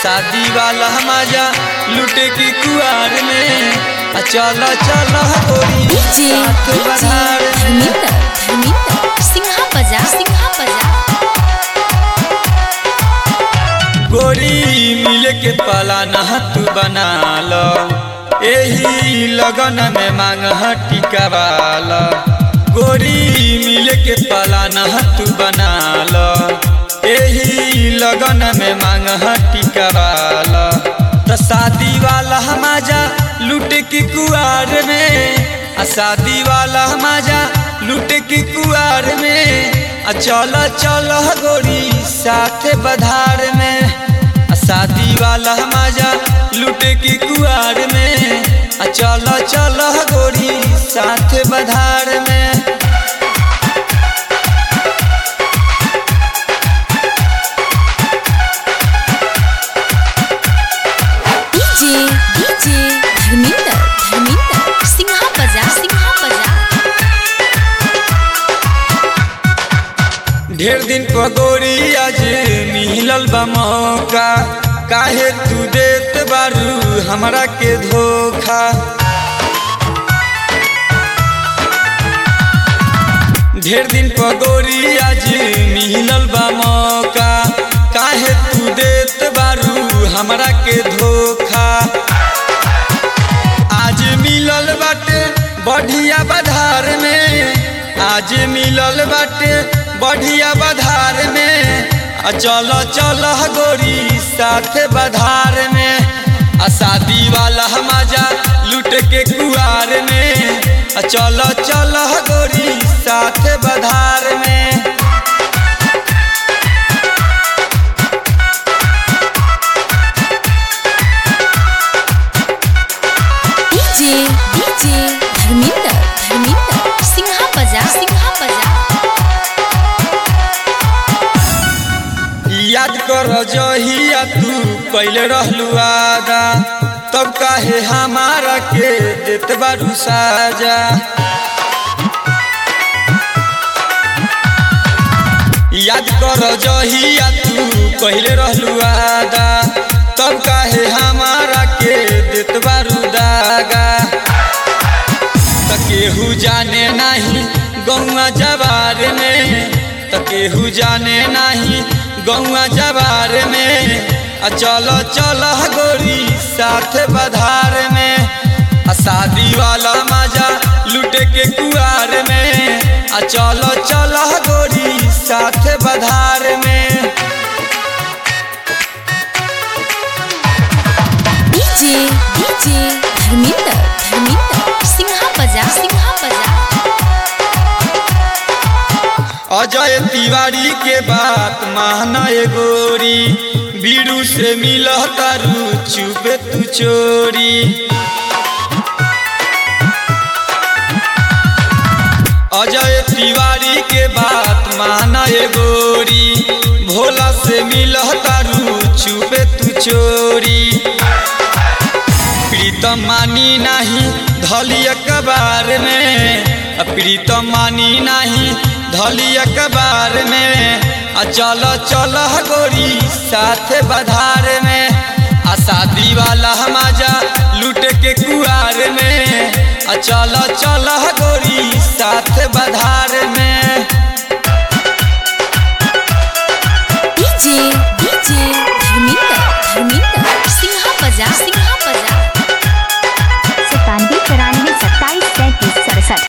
शादी वाला मजा लुटे की कुआर में आ चल चल गोरी डीजे साथ डीजे बधार में धर्मिंदर धर्मिंदर सिंहा बजा सिंहा बजा गोरी मिले के पाला नहत बना लो एही लगन में मांग टीका वाला गोरी मिले के पाला नहत बना लो एही लगन में मांग टीका वाला तो शादी वाला मजा लूट की कुआर में आ शादी वाला मजा लूट की कुआर में आ चल चल गोरी साथ बधार में आ शादी वाला मजा लूटे की कुआर में आ चल चल गोरी साथ बधार में डीजे डीजे धर्मिंदर धर्मिंदर सिंहा बजा सिंहा बजा ढेर दिन पर गोरी आज मिलल बा मौका काहे तू देत बारू हमरा के धोखा ढेर दिन पर गोरी आज मिलल बा मौका काहे तू देत बारू हमरा के धोखा आज मिलल बाटे बढ़िया बधार में आज मिलल बाटे बढ़िया बधार में आ चल चल गोरी साथ बधार में आ शादी वाला मजा लूट के कुआर में आ चल चल गोरी साथ बधार में डीजे डीजे धर्मिंदर धर्मिंदर सिंहा बजा सिंहा बजा याद कर जहिया तू पहले रहलू आदा तब काहे हमारा के देत बारू साजा याद कर जहिया तू पहले रहलू आदा तब काहे हमारा के देत बारू दागा त केहू जाने नाही गौआ जवार में त केहू जाने नाही गौआ जवार में आ चल चल गोरी साथ बधार में आ शादी वाला मजा लूटे के कुआर में आ चल चल गोरी साथ बधार में डीजे डीजे धर्मिंदर धर्मिंदर सिंहा बजा सिंहा बजा अजय तिवारी के बात माना ए गोरी बीड़ू से मिल तारू चुपे तू चोरी अजय तिवारी के बात माना ए गोरी भोला से मिल तारू चुपे तू चोरी प्रीतम मानी नाही धली अखबार में आ प्रीतम मानी नाही धली अखबार में आ चल चल गोरी साथ बधार में आ शादी वाला मजा लूट के कुआर में आ चल चल गोरी साथ बधार में डीजे डीजे धर्मिंदर धर्मिंदर सिंहा बजा सिंहा